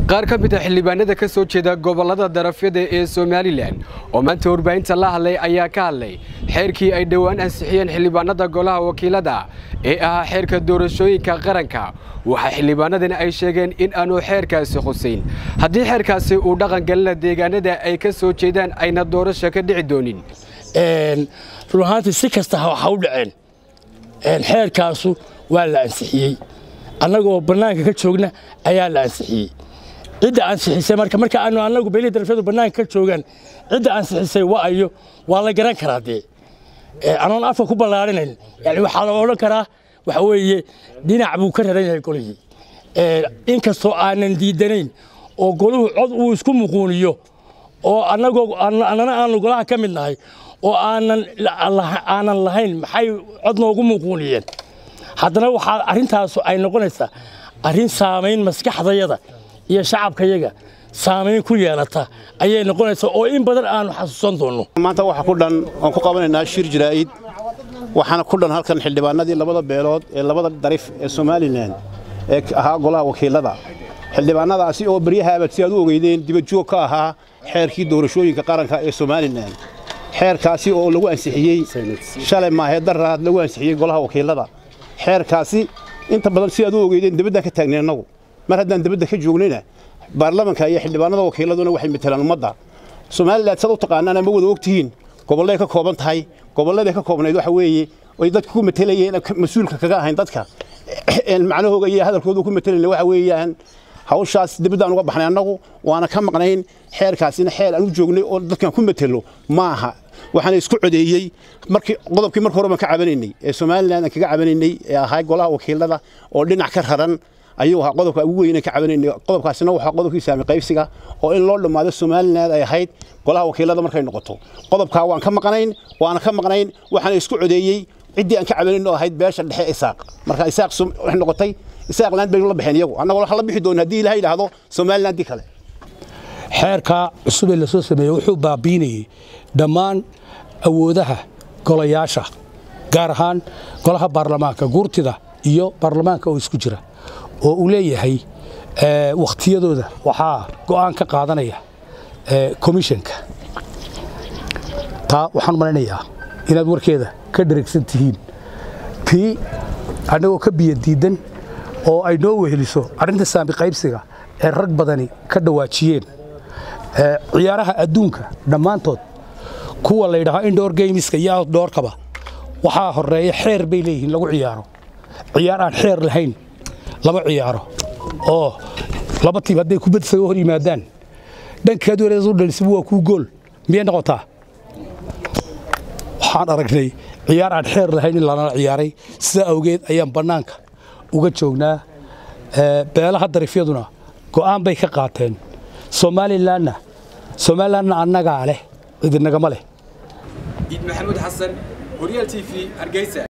qaar ka mid a xildhibaanada ka soo jeeda gobollada darafyada ee somalilan oo maanta warbaahinta la hadlay ayaa ka hadlay xeerkii ay dhowaan ansixiyeen xildhibaanada golaha wakiilada ee ahaa xeerka doorashooyinka qaranka waxaa xildhibaanadani ay sheegeen in aanu xeerkaasi khusayn haddii xeerkaasi uu dhaqan galina deegaanada ay ka soo jeedaan ayna doorasho ka dhici doonin run ahaantii si kasta ha u dhaceen xeerkaasu waa la ansixiyey annagoo bannaanka ka joogna ayaa la ansixiyey cidda ansixisay marka marka aanu annagu beelihii darafyadu bannaanka ka joogaan cidda ansixisay wa'ayo waa la garan karaa dee anoon afka ku ballaarinayn yani waxaa la odhan karaa waxa weeye dhinac buu ka raran yahay golihii inkastoo aanan diidanayn oo goluhu cod uu isku muquuniyo oo annagoo annana aanu golaha ka mid nahay oo aanan aanan lahayn maxay cod noogu muquuniyeen haddana waxaa arrintaasu ay noqonaysaa arrin saamayn maskaxdayada iyo shacabkayaga saamayn ku yeelata ayay noqonaysaa oo in badan aanu xasuusan doonno maanta waxa ku dhan oon ku qabanaynaa shir jiraa'id waxaana ku dhan halkan xildhibaanadii labada beelood ee labada darif ee somalilan ee ahaa golaha wakiilada xildhibaanadaasi oo baryahaabad si aad u ogeydeen dibajoog ka ahaa xeerkii doorashooyinka qaranka ee somalilan xeerkaasi oo lagu ansixiyey shalay maahee daraad lagu ansixiyey golaha wakiilada xeerkaasi inta badan si aad u ogeydeen debaddaan ka taagnay annagu mar haddaan debadda ka joognayna baarlamanka iyo xildhibaanada wakiiladuna waxay matelaan ummadda somalilan sad u taqaanaan ama wada ogtihiin gobolleay ka kooban tahay gobolladay ka koobnayd waxa weeye ay dadku ku matelayeen mas-uulka kaga ahayn dadka macnahooga iyo hadalkoodu ku matelayna waxa weeyaan hawshaas debaddaan uga baxnay annagu waana ka maqnayn xeerkaasina xeer aan u joognay oo dadkan ku matelo ma aha waxaana isku codeeyey markii qodobkii marka hore baan ka cabanaynay ee somalilan aan kaga cabanaynay ee ahaa golaha wakiilada oo dhinac ka raran ayuu ahaa qodobka ugu weyn ka cabanaynay qodobkaasina waxaa qodobkii saami qaybsiga oo in loo dhammaado somaliland ay ahayd golaha wakiilada markay noqoto qodobkaa waan ka maqnayn waana ka maqnayn waxaana isku codeeyey ciddii aan ka cabanayn oo ahayd beesha dhexe isaaq marka isaaq waxay noqotay isaaqland baynu la baxeen iyagu annagoo waxaa la bixi doona haddii ilaha yidhaahdo somalilandii kale xeerkaa cusub ee lasoo sameeyey wuxuu baabiinayey dhammaan awoodaha golayaasha gaar ahaan golaha baarlamaanka guurtida iyo baarlamaanka oo isku jira oo uu leeyahay wakhtiyadooda waxaa go'aan ka qaadanaya komishanka taa waxaan malaynayaa inaad warkeeda ka dheregsan tihiin tii annagoo ka biyo diiddan oo ay noo weheliso arrinta saami qaybsiga ee rag badani ka dhawaajiyeen ciyaaraha adduunka dhammaantood kuwa la yidhaaho indhoor geymiska iyo outdoorkaba waxaa horeeya xeer bay leeyihiin lagu ciyaaro ciyaar aan xeer lahayn lama ciyaaro oo laba tiib hadday kubad isaga hor yimaadaan dhankaad wareedas u dhalisibu waa kuu gool miyay noqotaa waxaan aragnay ciyaar aan xeer lahayn in lanala ciyaaray sidaa awgeed ayaan bannaanka uga joognaa beelaha darifyaduna go'aan bay ka qaateen somalilanna somalilanna annagaa leh cidinagama leh iid maxamuud xasan horyaal t v hargeysa